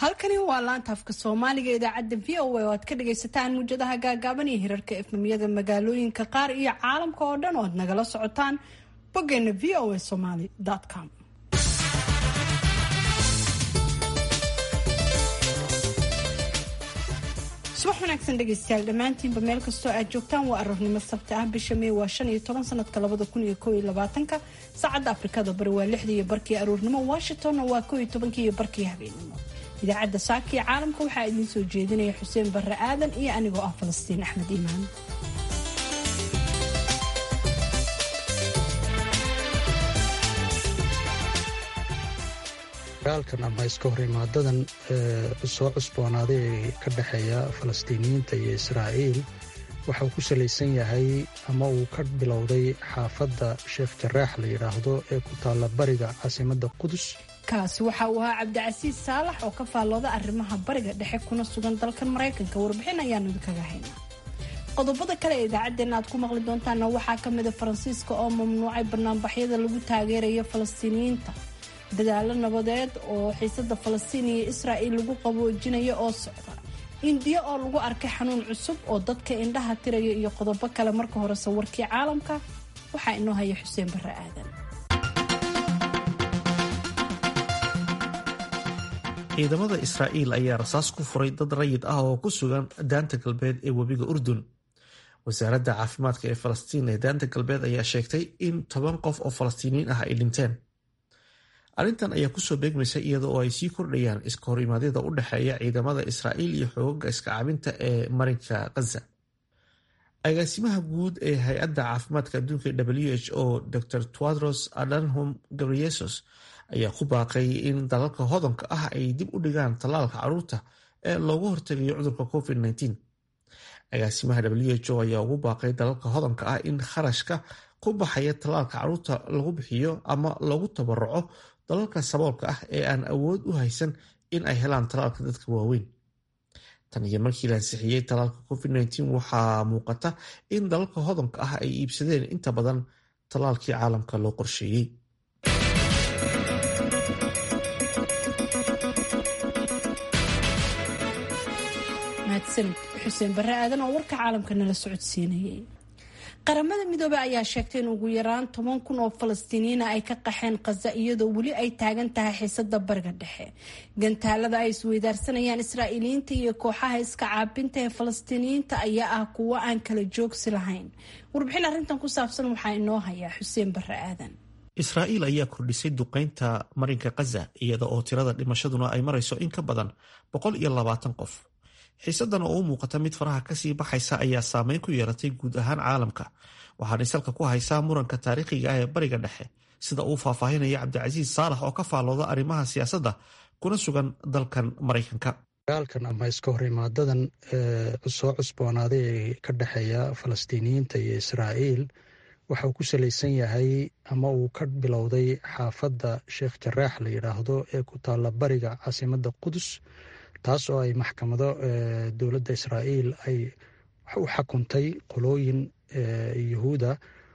halkani waa laanta afka soomaaliga idaacadda v o a oo aad ka dhagaysataan muujadaha gaagaaban iyo hirarka efmamyada magaalooyinka qaar iyo caalamka oo dhan oo aad nagala socotaan boggeena v o a somaly com subax wanaagsan dhegaystayaal dhammaantiinba meel kastoo aad joogtaan waa aroornimo sabti ah bisha may waa shan iyo toban sanadka labada kun iyo kow iyo labaatanka saacadda afrikada bari waa lixdii iyo barkii aroornimo washingtonna waa kow iyo tobankii iyo barkii habeenimo idaacadda saaka iyo caalamka waxaa idiin soo jeedinaya xuseen barre aadan iyo anigoo ah falastiin axmed iimaan dagaalkan ama iska hor imaadadan soo cusboonaaday ee ka dhexeeya falastiiniyiinta iyo israa'iil waxa uu ku salaysan yahay ama uu ka bilowday xaafadda sheekh jaraax la yidhaahdo ee ku taalla bariga caasimadda qudus kaasi waxa uu ahaa cabdicasiis saalax oo ka faallooda arrimaha bariga dhexe kuna sugan dalkan maraykanka warbixin ayaanu idinkaga haynaa qodobada kale ee idaacaddeenna aad ku maqli doontaana waxaa ka mida faransiiska oo mamnuucay banaanbaxyada lagu taageerayo falastiiniyiinta dadaalo nabadeed oo xiisada falastiin iyo israa'il lagu qaboojinayo oo socda indiya oo lagu arkay xanuun cusub oo dadka indhaha tiraya iyo qodobo kale marka hore sawirkii caalamka waxaa inoo haya xuseen barre aadan ciidamada israa'iil ayaa rasaas ku furay dad rayid ah oo ku sugan daanta galbeed ee webiga urdun wasaaradda caafimaadka ee falastiin ee daanta galbeed ayaa sheegtay in toban qof oo falastiiniyiin ah ay dhinteen arrintan ayaa kusoo beegmaysa iyada oo ay sii kordhayaan iska hor imaadyada u dhexeeya ciidamada israa'iil iyo xoogaga iska cabinta ee marinka khaza agaasimaha guud ee hay-adda caafimaadka adduunka w h o dr twadros adanhom gabriesos ayaa ku baaqay in dalalka hodanka ah ay dib u dhigaan tallaalka caruurta ee loogu hortegayo cudurka covid -19 agaasimaha w h o ayaa ugu baaqay dalalka hodanka ah in kharashka ku baxaya tallaalka caruurta lagu bixiyo ama lagu tabaruco dalalka saboolka ah ee aan awood u haysan in ay helaan tallaalka dadka waaweyn tan iyo markii la ansixiyey tallaalka covid -19 waxaa muuqata in dalalka hodanka ah ay iibsadeen inta badan tallaalkii caalamka loo qorsheeyey mahadsanid xuseen barre aadan oo warka caalamka nala socodsiinayay qaramada midoobey ayaa sheegtay in ugu yaraan toban kun oo falastiiniyiina ay ka qaxeen khaza iyadoo weli ay taagan tahay xiisada bariga dhexe gantaalada ay isweydaarsanayaan israa'iiliyiinta iyo kooxaha iska caabinta ee falastiiniyiinta ayaa ah kuwo aan kala joogsi lahayn warbixin arrintan ku saabsan waxaa inoo hayaa xuseen barre aadan israa'iil ayaa kordhisay duqeynta marinka khaza iyada oo tirada dhimashaduna ay marayso in ka badan boqol iyo labaatan qof xiisadan oo u muuqata mid faraha kasii baxaysa ayaa saameyn ku yeelatay guud ahaan caalamka waxaanay salka ku haysaa muranka taariikhiga ah ee bariga dhexe sida uu faahfaahinaya cabdicasiis saalax oo ka faallooda arrimaha siyaasadda kuna sugan dalkan maraykanka dagaalkan ama iska hor imaadadan soo cusboonaaday ee ka dhexeeya falastiiniyiinta iyo israa'iil waxa uu ku salaysan yahay ama uu ka bilowday xaafadda sheekh jaraax la yidhaahdo ee ku taalla bariga caasimadda qudus taas oo ay maxkamado dowladda israa'iil ay u xakuntay qolooyin yuhuuda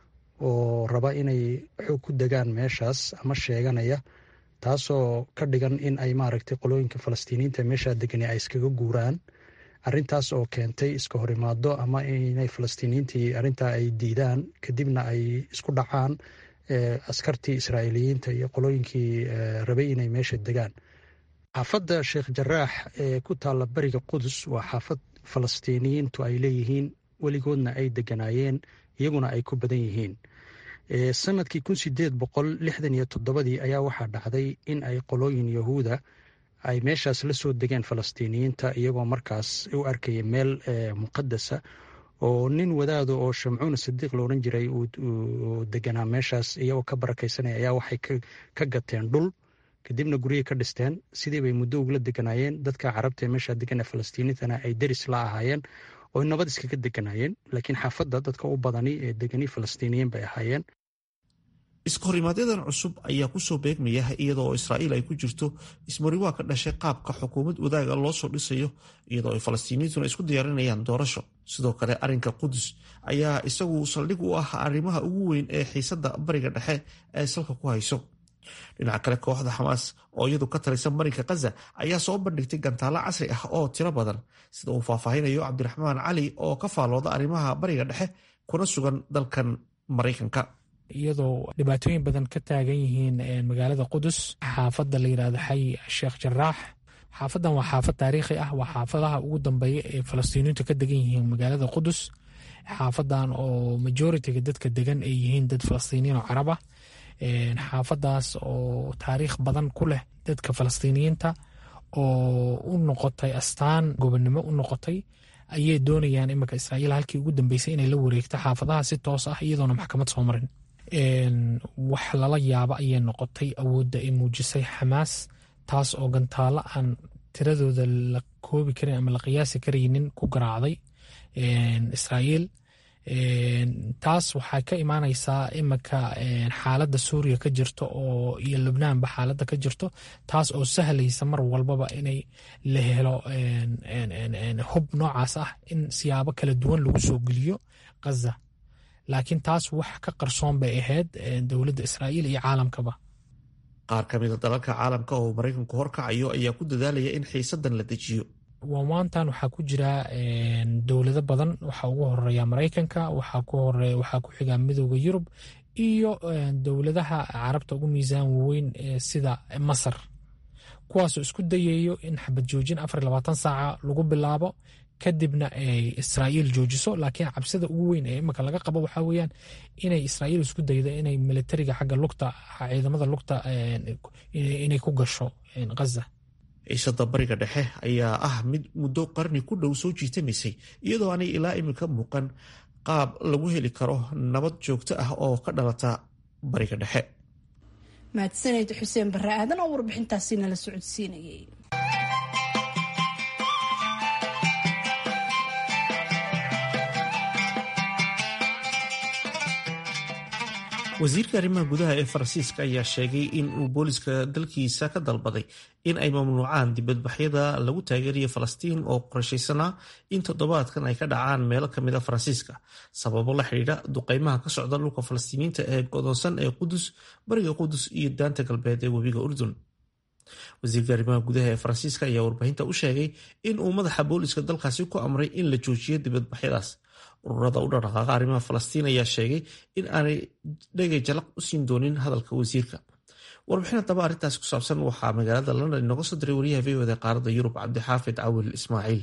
oo raba inay xoog ku degaan meeshaas ama sheeganaya taasoo ka dhigan in ay maaragtay qolooyinka falastiiniyiinta meeshaa degani ay iskaga guuraan arrintaas oo keentay iska horimaado ama inay falastiiniyiintii arrintaa ay diidaan kadibna ay isku dhacaan askartii israa'iiliyiinta iyo qolooyinkii rabay inay meesha degaan xaafadda sheekh jaraax ee ku taalla bariga qudus waa xaafad falastiiniyiintu ay leeyihiin weligoodna ay deganaayeen iyaguna ay ku badan yihiin sanadkii kun sideed boqol lixdan iyo toddobadii ayaa waxaa dhacday in ay qolooyin yahuuda ay meeshaas la soo degeen falastiiniyiinta iyagoo markaas u arkaya meel muqadasa oo nin wadaado oo shamcuuna sadiiq la odhan jiray uu deganaa meeshaas iyagoo ka barakaysanaya ayaa waxay ka gateen dhul kadibna guryay ka dhisteen sidii bay muddo ugula deganaayeen dadka carabta ee meesha degan ee falastiiniintana ay deris la ahaayeen oo nabad iskaga deganaayeen laakiin xaafadda dadka u badani ee degani falastiiniyiin bay ahaayeen iskahorimaadyadan cusub ayaa kusoo beegmaya iyadoo israa'iil ay ku jirto ismariwaa ka dhashay qaabka xukuumad wadaaga loo soo dhisayo iyadoo ay falastiiniyiintuna isku diyaarinayaan doorasho sidoo kale arrinka qudus ayaa isagu saldhig u ah arrimaha ugu weyn ee xiisadda bariga dhexe ee salka ku hayso dhinaca kale kooxda xamaas oo iyadu ka talaysan marinka khaza ayaa soo bandhigtay gantaalo casri ah oo tiro badan sida uu faahfaahinayo cabdiraxmaan cali oo ka faallooda arrimaha bariga dhexe kuna sugan dalkan maraykanka iyadoo dhibaatooyin badan ka taagan yihiin magaalada qudus xaafadda la yidhahdo xay sheekh jaraax xaafadan waa xaafad taariikhi ah waa xaafadaha ugu dambeeya ee falastiiniintu ka degan yihiin magaalada qudus xaafadan oo majoritiga dadka degan ay yihiin dad falastiiniyiin oo carab ah xaafadaas oo taariikh badan ku leh dadka falastiiniyiinta oo u noqotay astaan gobonnimo u noqotay ayay doonayaan iminka israa'iil halkii ugu dambeysay inay la wareegto xaafadaha si toos ah iyadoona maxkamad soo marin wax lala yaabo ayay noqotay awoodda ay muujisay xamaas taas oo gantaalo aan tiradooda la koobi karin ama la qiyaasi karaynin ku garaacday israa'iil taas waxay ka imaaneysaa iminka xaaladda suuriya ka jirto oo iyo lubnaanba xaaladda ka jirto taas oo sahlaysa mar walbaba inay la helo hub noocaas ah in siyaabo kala duwan lagu soo geliyo khaza laakiin taas wax ka qarsoon bay ahayd dowladda israa'iil iyo caalamkaba qaar ka mida dalalka caalamka oo maraykanku horkacayo ayaa ku dadaalaya in xiisadan la dejiyo waanwaantan waxaa ku jira dowlado badan waxaa ugu horeeya maraykanka waxaa ku xiga midooda yurub iyo dowladaha carabta ugu miisaan waaweyn sida masar kuwaasoo isku dayayo in xabad joojin afar labaatan saaca lagu bilaabo kadibna ay israa'iil joojiso laakiin cabsida ugu weyn ee imika laga qabo waxaa weeyaan inay israa'iil isku daydo inay militariga xagga lugta ciidamada lugta inay ku gasho ghaza ciisada bariga dhexe ayaa ah mid muddo qarni ku dhow soo jiitamaysay iyadoo aanay ilaa iminka muuqan qaab lagu heli karo nabad joogto ah oo ka dhalata bariga dhexe mahadsaned xuseen barre aadan oo warbixintaasi nala socodsiinayay wasiirka arrimaha gudaha ee faransiiska ayaa sheegay in uu booliska dalkiisa ka dalbaday in ay mamnuucaan dibadbaxyada lagu taageerayo falastiin oo qorshaysanaa in toddobaadkan ay ka dhacaan meelo kamid a faransiiska sababo la xidhiidha duqeymaha ka socda dhulka falastiiniinta ee godoonsan ee qudus bariga qudus iyo daanta galbeed ee webiga urdun wasiirka arrimaha gudaha ee faransiiska ayaa warbaahinta u sheegay in uu madaxa booliska dalkaasi ku amray in la joojiyo dibadbaxyadaas ururada u dhaqdhaqaaqa arrimaha falastiin ayaa sheegay in aanay dhegay jalaq u siin doonin hadalka wasiirka warbixin haddaba arrintaasi ku saabsan waxaa magaalada london inooga soo diray wariyaha v oda qaaradda yurub cabdixaafid cawil ismaaciil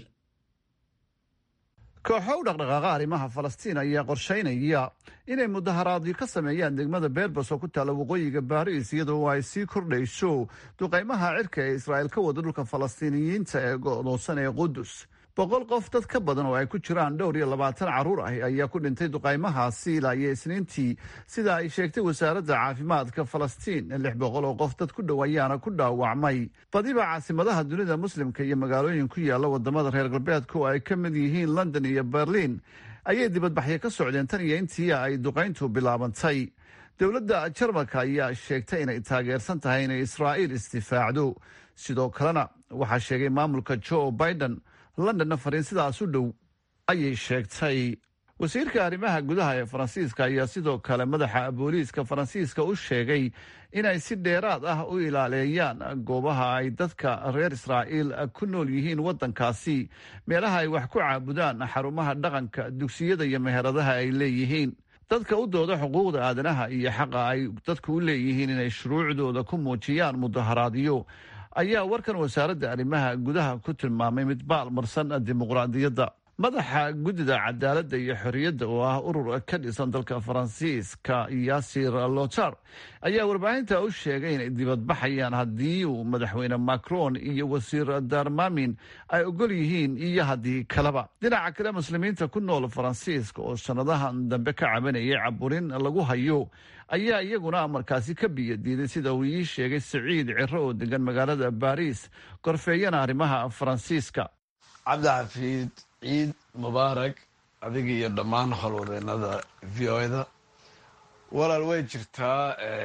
kooxo u dhaqdhaqaaqa arrimaha falastiin ayaa qorshaynaya inay mudaharaadyo ka sameeyaan degmada berbas oo ku taalla waqooyiga baariis iyadoo ay sii kordhayso duqaymaha cirka ee israa'iil ka wada dhulka falastiiniyiinta ee go'doonsan ee qudus boqol qof dad ka badan oo ay ku jiraan dhowr iyo labaatan carruur ah ayaa ku dhintay duqaymahaasi ilaa iyo isniintii sida ay sheegtay wasaaradda caafimaadka falastiin lix boqol oo qof dad ku dhow ayaana ku dhaawacmay badiba caasimadaha dunida muslimka iyo magaalooyin ku yaalla wadamada reer galbeedka oo ay ka mid yihiin london iyo berliin ayay dibadbaxyo ka socdeen tan iyo intii ay duqayntu bilaabantay dowladda jarmalka ayaa sheegtay inay taageersan tahay inay israa'iil isdifaacdo sidoo kalena waxaa sheegay maamulka joe biden londonna fariin sidaas u dhow ayay sheegtay wasiirka arrimaha gudaha ee faransiiska ayaa sidoo kale madaxa booliiska faransiiska u sheegay inay si dheeraad ah u ilaaleeyaan goobaha ay dadka reer israa'iil ku nool yihiin waddankaasi meelaha ay wax ku caabudaan xarumaha dhaqanka dugsiyada iyo meheradaha ay leeyihiin dadka u dooda xuquuqda aadanaha iyo xaqa ay dadku u leeyihiin inay shuruucdooda ku muujiyaan mudaharaadyo ayaa warkan wasaaradda arrimaha gudaha ku tilmaamay mid baalmarsan dimuqraadiyadda madaxa guddida cadaaladda iyo xorriyadda oo ah urur ka dhisan dalka faransiiska yasir lotar ayaa warbaahinta u sheegay inay dibadbaxayaan haddii uu madaxweyne macron iyo wasiir darmamin ay ogol yihiin iyo haddii kaleba dhinaca kale muslimiinta ku nool faransiiska oo sannadahan dambe ka cabanayay caburin lagu hayo ayaa iyaguna markaasi ka biyo diiday sida uu ii sheegay siciid ciro oo degan magaalada baariis korfeeyana arrimaha faransiiska cabdixafiid ciid mubaarak adiga iyo dhammaan howlwadeenada v o da walaal way jirtaa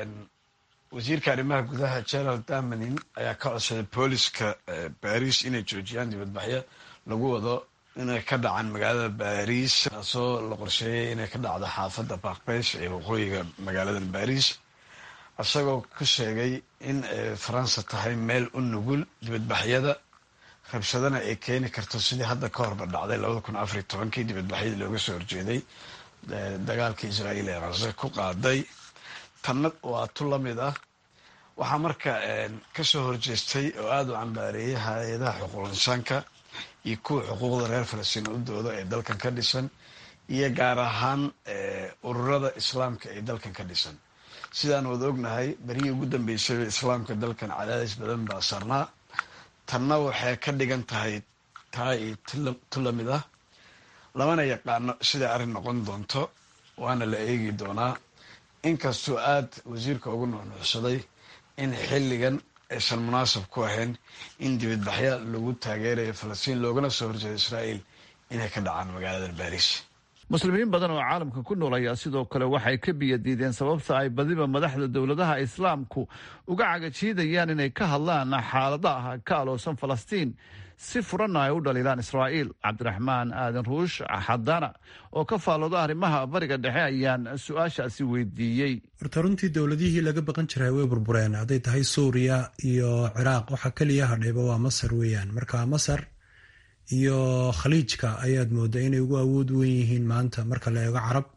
wasiirka arrimaha gudaha general damanin ayaa ka codsaday booliska baris inay joojiyaan dibadbaxyo lagu wado inay ka dhacaan magaalada baris taasoo la qorsheeyay inay ka dhacdo xaafadda bakbesh ee waqooyiga magaalada baris isagoo ku sheegay in faransa tahay meel u nugul dibadbaxyada rabshadana ay keeni karto sidii hadda ka horba dhacday labada kun afariy tobankii dibadbaxyadii looga soo horjeeday dagaalkii israa'iil ee qase ku qaaday tanna waa tu la mid ah waxaa marka kasoo horjeestay oo aada u cambaareeyay hay-adaha xuquuq insaanka iyo kuwa xuquuqda reer falastiin u dooda ee dalkan ka dhisan iyo gaar ahaan ururada islaamka ee dalkan ka dhisan sidaan wada ognahay berihii ugu dambeysay islaamka dalkan cadaadis badan baa sarnaa tanna waxay ka dhigan tahay taa iyo tu la mid ah lamana yaqaano siday arrin noqon doonto waana la eegi doonaa inkastuu aada wasiirka ugu nuuxnuuxsaday in xilligan aysan munaasab ku ahayn in dibadbaxya lagu taageerayo falastiin loogana soo horjeedo israa'iil inay ka dhacaan magaalada baariis muslimiin badan oo caalamka ku nool ayaa sidoo kale waxay ka biyadiideen sababta ay badiba madaxda dowladaha islaamku uga cagajiidayaan inay ka hadlaan xaaladaha ka aloosan falastiin si furanna ay u dhaliilaan israa'iil cabdiraxmaan aadan ruush xadana oo ka faalooda arrimaha bariga dhexe ayaan su-aashaasi weydiiyey horta runtii dowladihii laga baqan jiray way burbureen hadday tahay suuriya iyo ciraaq waxaa keliya hadhayba waa masar weeyaan marka masar iyo khaliijka ayaad moodaa inay ugu awood weyn yihiin maanta marka la eego carab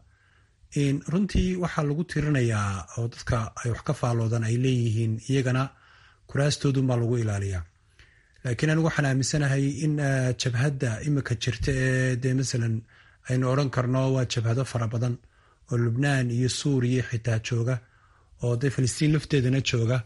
runtii waxaa lagu tirinayaa oo dadka ay wax ka faaloodaan ay leeyihiin iyagana kuraastoodunbaa lagu ilaaliyaa laakiin anigu waxaan aaminsanahay in jabhadda imika jirta ee dee masalan aynu odran karno waa jabhado fara badan oo lubnaan iyo suuriya xitaa jooga oo dee filistiin lafteedana jooga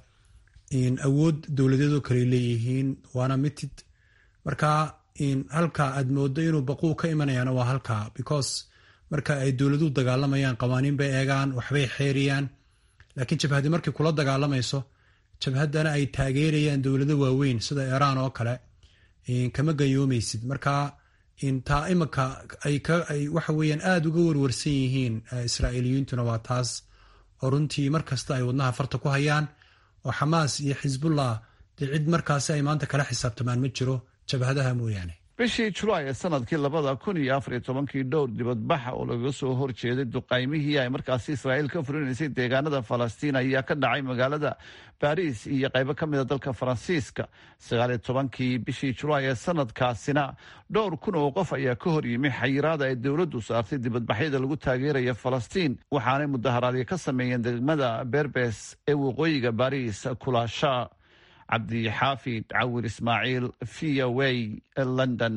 awood dowladeedoo kale leeyihiin waana mitid marka halka aad moodo inuu baquu ka imanayaana waa halka because marka ay dowladuhu dagaalamayaan qawaaniin bay eegaan waxbay xeeriyaan laakiin jabhadi markay kula dagaalamayso jabhaddana ay taageerayaan dowlado waaweyn sida iiraan oo kale kama gayoomaysid marka taa imika ay waxa weeyaan aada uga warwarsan yihiin israa'iiliyiintuna waa taas oo runtii mar kasta ay wadnaha farta ku hayaan oo xamaas iyo xisbullah dee cid markaasi ay maanta kala xisaabtamaan ma jiro jabhadaha mooyaane bishii julaay ee sanadkii labada kun iyo afar iyo tobankii dhowr dibadbaxa oo lagaga soo horjeeday duqaymihii ay markaasi israa'iil ka furinaysay deegaanada falastiin ayaa ka dhacay magaalada baariis iyo qaybo ka mida dalka faransiiska sagaal iyo tobankii bishii julaay ee sanadkaasina dhowr kun oo qof ayaa ka hor yimi xayiraada ay dowladdu saartay dibadbaxyada lagu taageeraya falastiin waxaanay mudaharaadyo ka sameeyeen degmada berbes ee waqooyiga baariis kulaasha cabdixaafid cawir ismaaciil v o a london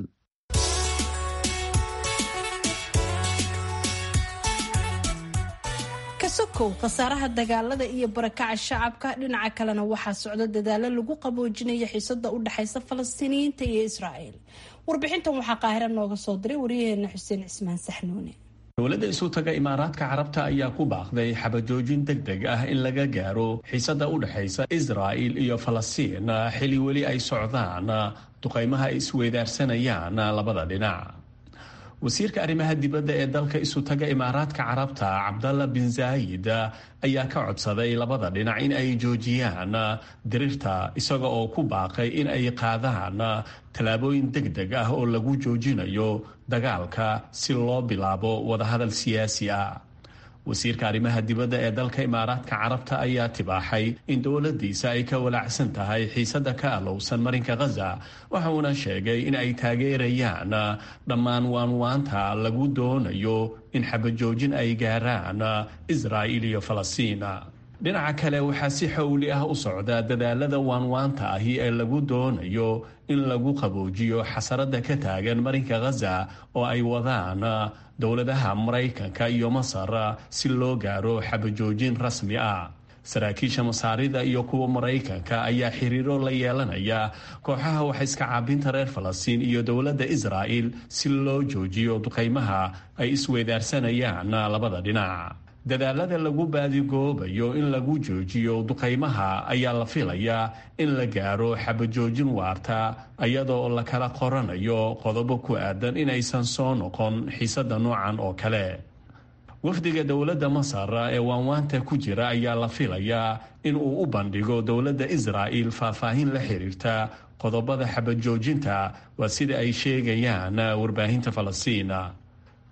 kasokow khasaaraha dagaalada iyo barakaca shacabka dhinaca kalena waxaa socda dadaalo lagu qaboojinaya xiisada u dhexaysa falastiiniyiinta iyo israa'iil warbixintan waxaa qaahira nooga soo diray waryaheena xuseen cismaan saxnuune dowladda isu taga imaaraadka carabta ayaa ku baaqday xabajoojin deg deg ah in laga gaaro xiisada u dhexaysa israa'il iyo falastiin xili weli ay socdaan duqaymaha ay isweydaarsanayaan labada dhinac wasiirka arrimaha dibadda ee dalka isu taga imaaraadka carabta cabdalla bin zaayid ayaa ka codsaday labada dhinac in ay joojiyaan dirirta isaga oo ku baaqay in ay qaadaan tallaabooyin deg deg ah oo lagu joojinayo dagaalka si loo bilaabo wadahadal siyaasi ah wasiirka arrimaha dibadda ee dalka imaaraadka carabta ayaa tibaaxay in dowladdiisa ay ka walaacsan tahay xiisada ka alowsan marinka khaza waxauna sheegay in ay taageerayaan dhammaan waanwaanta lagu doonayo in xabajoojin ay gaaraan israa'iil iyo falastiin dhinaca kale waxaa si xowli ah u socda dadaalada waanwaanta ahi ee lagu doonayo in lagu qaboojiyo xasarada ka taagan marinka khaza oo ay wadaan dowladaha maraykanka iyo masar si loo gaaro xabajoojin rasmi ah saraakiisha masaarida iyo kuwa maraykanka ayaa xiriiro la yeelanaya kooxaha waxaiska caabinta reer falastiin iyo dowladda israa'il si loo joojiyo duqaymaha ay isweydaarsanayaan labada dhinac dadaalada lagu baadigoobayo in lagu joojiyo duqaymaha ayaa la filayaa in la gaaro xabajoojin waarta iyadoo la kala qoranayo qodobo ku aadan in aysan soo noqon xiisada noocan oo kale wafdiga dowladda masar ee waanwaanta ku jira ayaa la filayaa in uu u bandhigo dowladda israa'il faahfaahin la xiriirta qodobada xabajoojinta waa sida ay sheegayaan warbaahinta falastiin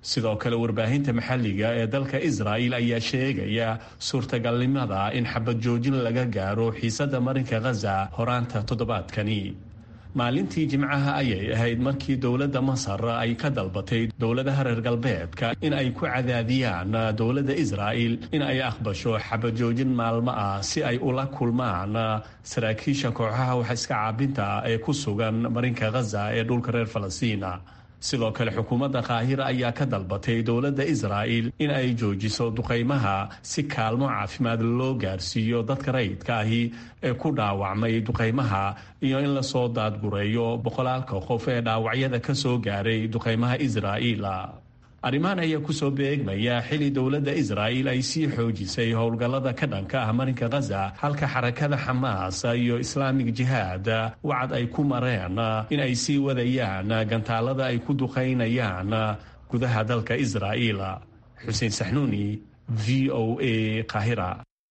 sidoo kale warbaahinta maxalliga ee dalka israa'il ayaa sheegaya suurtagalnimada in xabad joojin laga gaaro xiisadda marinka khaza horaanta toddobaadkani maalintii jimcaha ayay ahayd markii dowladda masar ay ka dalbatay dowladaha reer galbeedka in ay ku cadaadiyaan dowladda israa'il in ay aqbasho xabad joojin maalmo ah si ay ula kulmaan saraakiisha kooxaha wax iska caabinta ee ku sugan marinka khaza ee dhulka reer falastiin sidoo kale xukuumadda qaahira ayaa ka dalbatay dowladda israa'il in ay joojiso duqaymaha si kaalmo caafimaad loo gaarsiiyo dadka rayidka ahi ee ku dhaawacmay duqaymaha iyo in lasoo daadgureeyo boqolaalka qof ee dhaawacyada ka soo gaaray duqaymaha israa'iil arrimahan ayaa kusoo beegmaya xili dowladda israa'il ay sii xoojisay howlgallada ka dhanka ah marinka khaza halka xarakada xamaas iyo islaamig jihaad wacad ay ku mareen in ay sii wadayaan gantaalada ay ku duqaynayaan gudaha dalka israa'iil xuseen saxnuuni v o a qahira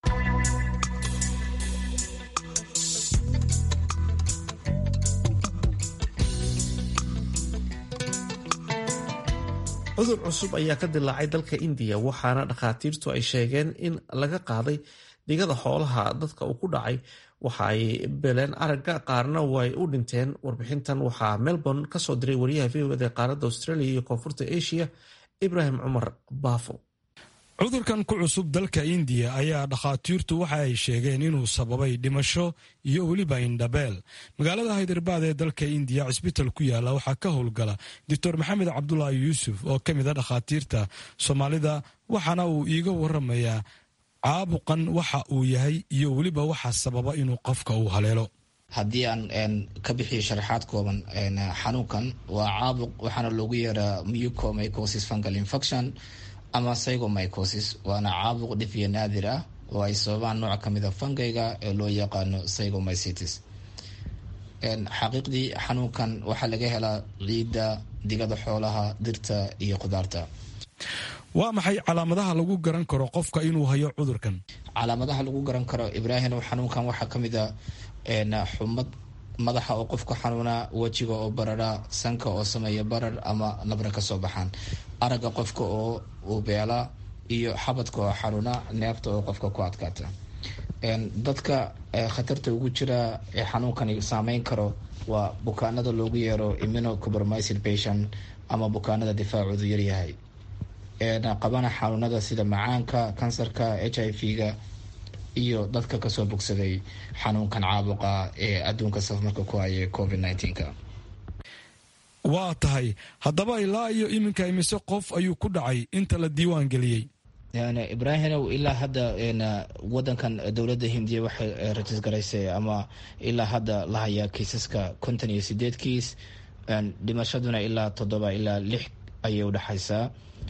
cudur cusub ayaa ka dilaacay dalka indiya waxaana dhakhaatiirtu ay sheegeen in laga qaaday digada xoolaha dadka uu ku dhacay waxa ay beleen aragga qaarna way u dhinteen warbixintan waxaa melbourne kasoo diray wariyaha v o ed ee qaaradda australia iyo koonfurta asia ibrahim cumar baafo cudurkan ku cusub dalka indiya ayaa dhakhaatiirtu waxa ay sheegeen inuu sababay dhimasho iyo weliba indhabeel magaalada haydarbaad ee dalka indiya cisbital ku yaala waxaa ka howlgala doctor maxamed cabdulaahi yuusuf oo ka mid a dhakhaatiirta soomaalida waxaana uu iiga waramayaa caabuqan waxa uu yahay iyo weliba waxa sababa inuu qofka uu haleelo haddii aan ka bixiyo sharaxaad kooban xanuunkan waa caabuq waxaana loogu yeeraa mucomycosis fungal infection ama psychomycosis waana caabuq dhif iyo naadir ah oo ay sababaan nooc kamid a fangayga ee loo yaqaano psychomycetis xaqiiqdii xanuunkan waxaa laga helaa ciidda digada xoolaha dirta iyo khudaarta waa maxay calaamadaha lagu garan karo qofka inuu hayo cudurkan calaamadaha lagu garan karo ibraahim xanuunkan waxaa kamid a xumad madaxa oo qofka xanuuna wejiga oo barara sanka oo sameeya barar ama nabra kasoo baxaan aragga qofka oo ubeela iyo xabadka oo xanuuna neefta oo qofka ku adkaata dadka khatarta ugu jira ee xanuunkani saameyn karo waa bukaanada loogu yeero immunocompromised patient ama bukaanada difaacoodu yaryahay qabana xanuunada sida macaanka kansarka h i v-ga iyo dadka kasoo bogsaday xanuunkan caabuqa ee adduunka safmarka ku haya covid nka waa tahay haddaba ilaa iyo iminka imise qof ayuu ku dhacay inta la diiwaan geliyey ibraahimow ilaa hadda wadankan dowladda hindiya waxay rajisgaraysay ama ilaa hadda la hayaa kiisaska konton iyo sideed kiis dhimashaduna ilaa toddoba ilaa lix ayay udhexaysaa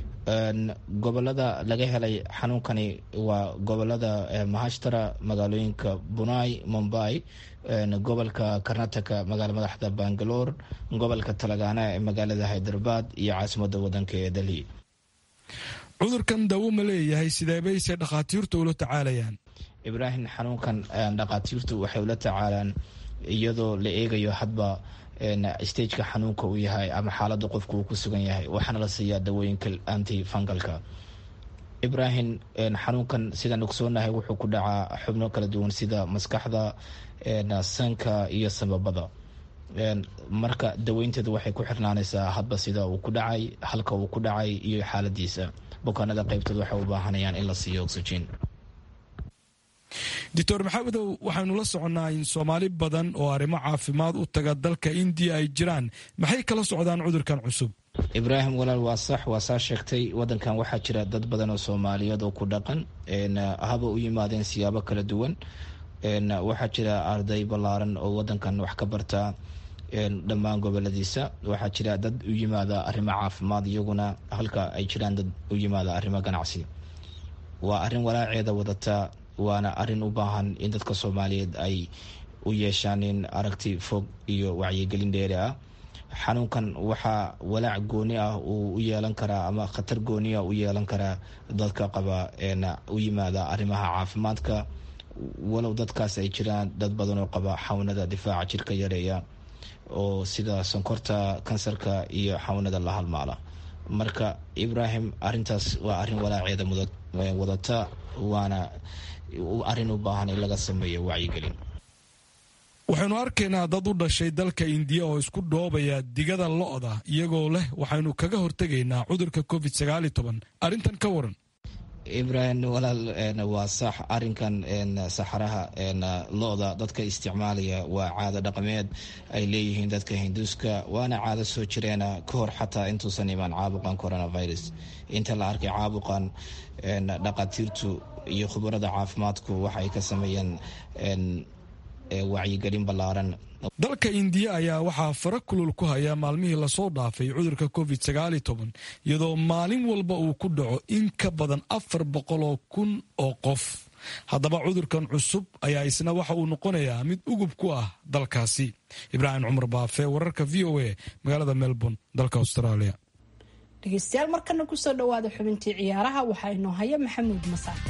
gobolada laga helay xanuunkani waa gobolada mahashtara magaalooyinka bunai mumbai gobolka karnataka magaala madaxda bangalore gobolka talagaana ee magaalada hyderabad iyo caasimada wadanka ee delhi cudurkan dawo ma leeyahay sideebayse dhakhaatiirtu ula tacaalayaan ibraahim xanuunkan dhakhaatiirtu waxay ula tacaalaan iyadoo la eegayo hadba stageka xanuunka uu yahay ama xaalada qofka uu ku sugan yahay waxaana la siiyaa dawooyinka anti fungalka ibrahim xanuunkan sidaan ogsoonahay wuxuu ku dhacaa xubno kala duwan sida maskaxda sanka iyo sababada marka daweynteedu waxay ku xirnaanaysaa hadba sida uu ku dhacay halka uu ku dhacay iyo xaaladiisa bukaanada qaybtood waxay u baahanayaan in la siiyo oxygen doctor maxamedow waxaynu la soconnaa in soomaali badan oo arrimo caafimaad u taga dalka indiya ay jiraan maxay kala socdaan cudurkan cusub ibraahim walaal waa sax waa saa sheegtay wadankan waxaa jira dad badan oo soomaaliyeed oo ku dhaqan haba u yimaadeen siyaabo kala duwan waxaa jira arday ballaaran oo wadankan wax ka barta dhammaan goboladiisa waxaa jira dad u yimaada arrimo caafimaad iyaguna halka ay jiraan dad u yimaada arrimo ganacsi waa arrin walaaceeda wadata waana arrin u baahan in dadka soomaaliyeed ay u yeeshaan in aragti fog iyo wacyigelin dheeri ah xanuunkan waxaa walaac gooni ah uu u yeelan karaa ama khatar gooni ah u yeelan karaa dadka qaba u yimaada arrimaha caafimaadka walow dadkaas ay jiraan dad badan oo qaba xawnada difaaca jirka yareeya oo sida sonkorta kansarka iyo xawnada la halmaala marka ibrahim arintaas waa arin walaaceeda wadata waana arin u baahan in laga sameeyo wacyigelin waxaynu arkaynaa dad u dhashay dalka indiya oo isku dhoobaya digada lo-da iyagoo leh waxaynu kaga hortegaynaa cudurka covid sagaal iyo toban arrintan ka waran ibrahim walaal waa sax arinkan saxaraha lo-da dadka isticmaalaya waa caado dhaqameed ay leeyihiin dadka hinduuska waana caado soo jireena ka hor xataa intuusan imaan caabuqan coronavirus inta la arkay caabuqan dhaqatiirtu iyo khubarada caafimaadku waxaay ka sameeyeen wacyigelin ballaaran dalka indiya ayaa waxaa fara kulul ku haya maalmihii lasoo dhaafay cudurka covid sagaal iyo toban iyadoo maalin walba uu ku dhaco in ka badan afar boqoloo kun oo qof haddaba cudurkan cusub ayaa isna waxa uu noqonayaa mid ugub ku ah dalkaasi ibraahim cumar baafe wararka v o a magaalada melbourne dalka australia dhegeystayaal markana kusoo dhawaada xubintii ciyaaraha waxaa inoo haya maxamuud masaate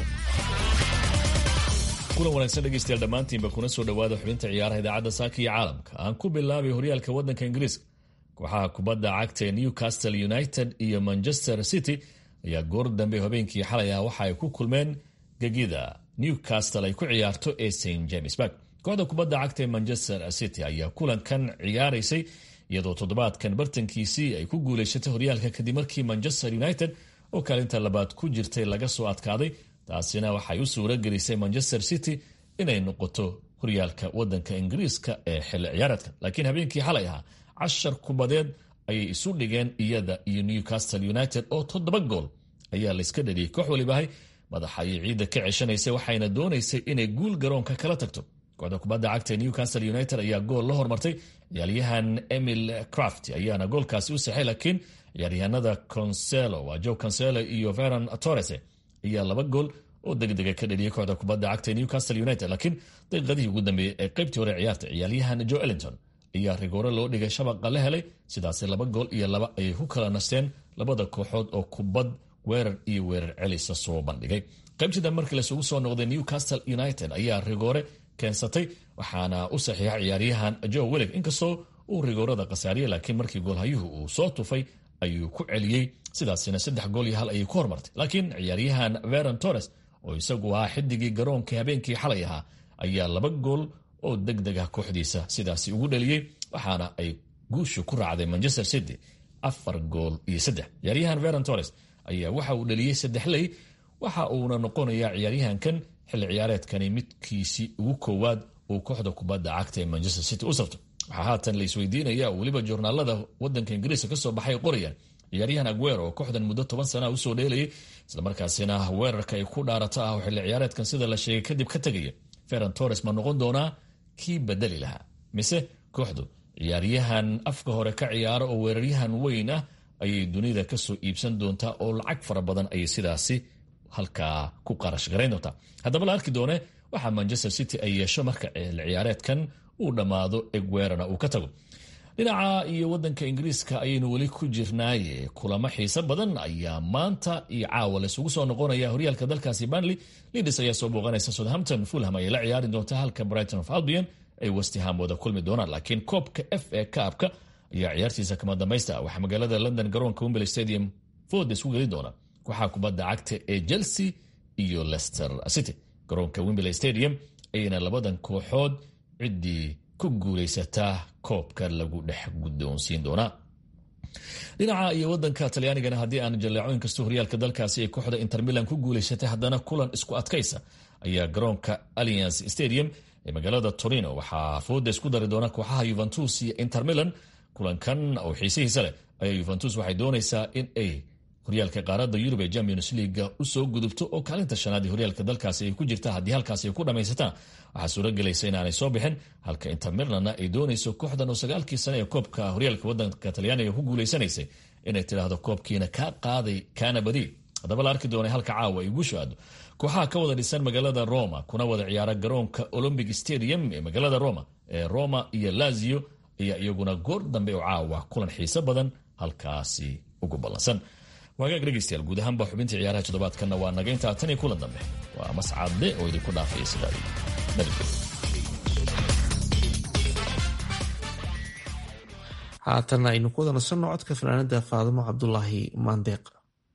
kulan wanaagsan dhegeystayaal dhammaantiinba kuna soo dhowaada xubinta ciyaaraha idaacadda saaka iyo caalamka aan ku bilaabay horyaalka waddanka ingiriiska kooxaha kubadda cagta ee newcastle united iyo manchester city ayaa goor dambe habeenkii xalay ah waxa ay ku kulmeen gegida newcastle ay ku ciyaarto ee st james bark kooxda kubadda cagta ee manchester city ayaa kulankan ciyaaraysay iyadoo toddobaadkan bartankiisii ay ku guulaysatay horyaalka kadib markii manchester united oo kaalinta labaad ku jirtay laga soo adkaaday taasina waxay u suura gelisay manchester city inay noqoto horyaalka wadanka ingiriiska ee xilli ciyaareedka laakiin habeenkii xalay ahaa cashar kubadeed ayay isu dhigeen iyada iyo newcastle united oo toddoba gool ayaa layska dhaliyey koox walibahay madaxa ayay ciidda ka ceshanaysay waxayna doonaysay inay guul garoonka kala tagto kooxda kubadda cagta ee newcastle united ayaa gool la hormartay ciyaaryahan emil craft ayaana goolkaasi u saxay laakiin ciyaaryahanada conselo waa joe conselo iyo veron torres ayaa laba gool oo degdega ka dhaliyay kooxda kubadda cagta ee newcastle united laakiin daqiiqadihii ugu dambeeyey ee qaybtii hore ciyaarta ciyaaryahan joe ellington ayaa rigoore loo dhigay shabaqa la helay sidaasi laba gool iyo laba ayay ku kala nasteen labada kooxood oo kubad weerar iyo weerar celisa soo bandhigay qaybtida markii lasugu soo noqday newcastle united ayaa rigoore keensatay waxaana u saxiixa ciyaaryahan joe willig inkastoo uu rigoorada khasaariyey laakiin markii goolhayuhu uu soo tufay ayuu ku celiyey sidaasina saddex gool iyo hal ayay ku hormartay laakiin ciyaaryahan veron torres oo isagu ahaa xidigii garoonka habeenkii xalay ahaa ayaa laba gool oo deg deg ah kooxdiisa sidaasi ugu dhaliyey waxaana ay guushu ku raacday manchester city afar gool iyo saddex ciyaaryahan veron torres ayaa waxa uu dhaliyey saddex ley waxa uuna noqonayaa ciyaaryahankan xilli ciyaareedkani midkiisii ugu koowaad uu kooxda kubadda cagta ee manchester city u sabto waxaa haatan la isweydiinaya oo weliba joornaalada wadanka ingiriiska kasoo baxay qorayaan ciyaaryahan aguero oo kooxdan muddo toban sana usoo dheelayay islamarkaasina weerarka ay ku dhaarato ah oo xilli ciyaareedkan sida la sheegay kadib ka tegaya feron torres ma noqon doonaa kii bedeli lahaa mise kooxdu ciyaaryahan afka hore ka ciyaara oo weeraryahan weyn ah ayay dunida kasoo iibsan doontaa oo lacag fara badan ayay sidaasi halkaa ku qarash garayn doontaa haddaba la arki doone waxaa manchester city ay yeesho marka xilli ciyaareedkan uu dhammaado egweerana uu ka tago dhinaca iyo wadanka ingiriiska ayaynu weli ku jirnaaye kulamo xiiso badan ayaa maanta iyo caawa laysugu soo noqonaya horyaalka dalkaasi banley lidis ayaa soo booqanaysa southampton fulham ayay la ciyaari doontaa halka brighton of albion ay westham wada kulmi doonaan laakiin koobka f a kaabka ayaa ciyaartiisa kama dambaysta waxaa magaalada london garoonka wembley stadium ford isku geli doona kooxaha kubadda cagta ee chelsea iyo leicester city garoonka wembley stadium ayayna labadan kooxood ciddii ku guulaysataa koobka lagu dhex guddoonsiin doonaa dhinaca iyo wadanka talyaanigana haddii aan jaleeco inkastoo horyaalka dalkaasi ay kooxda inter milan ku guulaysatay haddana kulan isku adkaysa ayaa garoonka allianc stadium ee magaalada torino waxaa fooda isku dari doona kooxaha yuventus iyo inter milan kulankan oo xiisihiisa leh ayaa yuventus waxay doonaysaa in ay horyaalka qaaradda yurub ee champions leaga usoo gudubto oo kaalinta shanaad ee horyaalka dalkaasi ay ku jirta haddii halkaasi ay ku dhammaysataan waxaa suuragelaysa inaanay soo bixin halka inter milanna ay doonayso kooxdan oo sagaalkii sane ee koobka horyaalka wadanka talyaaniga ku guulaysanaysay inay tidhaahdo koobkiina kaa qaaday kaana badi haddaba la arki doonay halka caawa ay guushu aado kooxaha ka wada dhisan magaalada roma kuna wada ciyaara garoonka olombic stadium ee magaalada roma ee roma iyo lazio ayaa iyaguna goor dambe oo caawa kulan xiiso badan halkaasi ugu ballansan waagaag dhegeystayaal guud ahaanba xubintii ciyaaraha toddobaadkanna waa naga intaa tan iyo kulan dambe waa mascadde oo idinku dhaafaya sidaa nabadgelyo haatan aynu ku wada nasanno codka fanaanada faadimo cabdulaahi maandeeq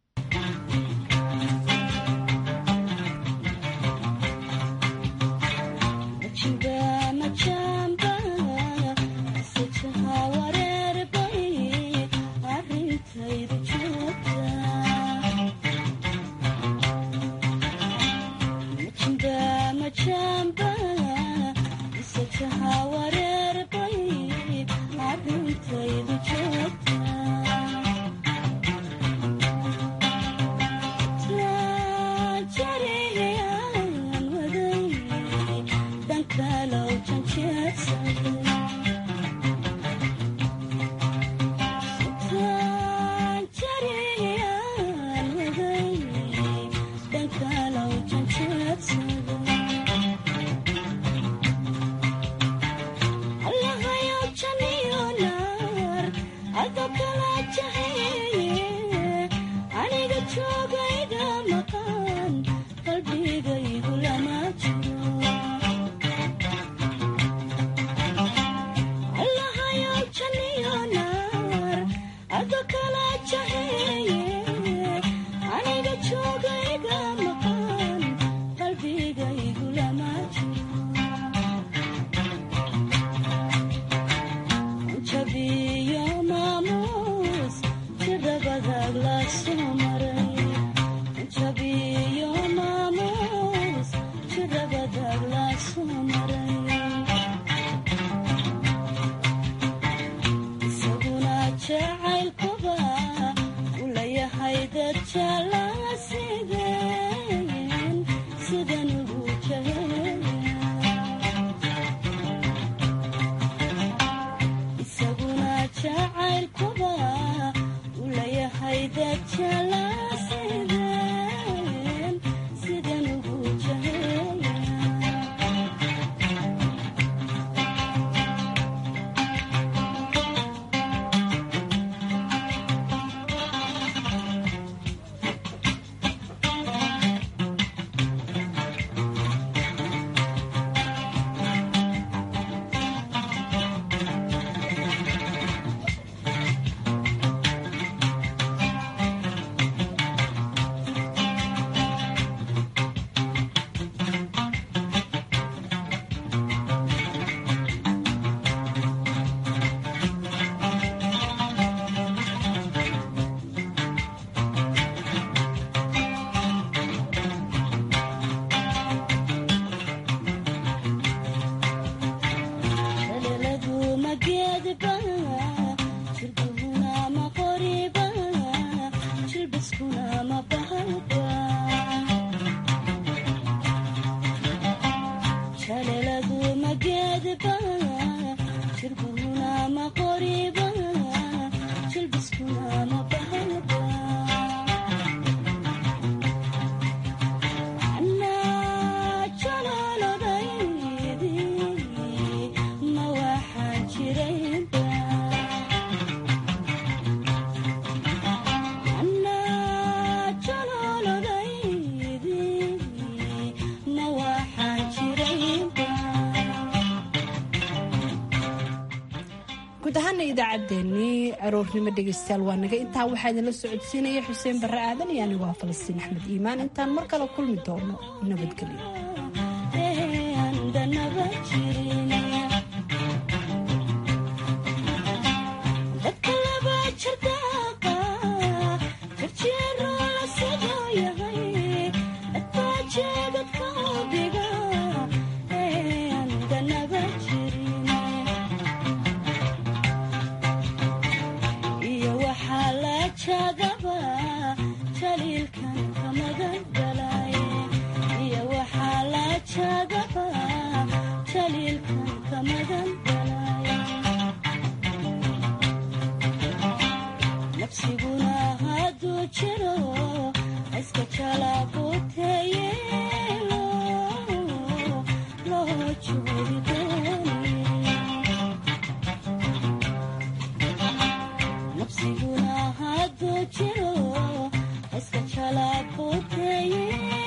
idaacaddeenii aroornimo dhegeystayaal waa naga intaa waxaa idinla socodsiinaya xuseen barre aadan iyo anigu ah falastiin axmed iimaan intaan mar kale kulmi doono nabadgelyo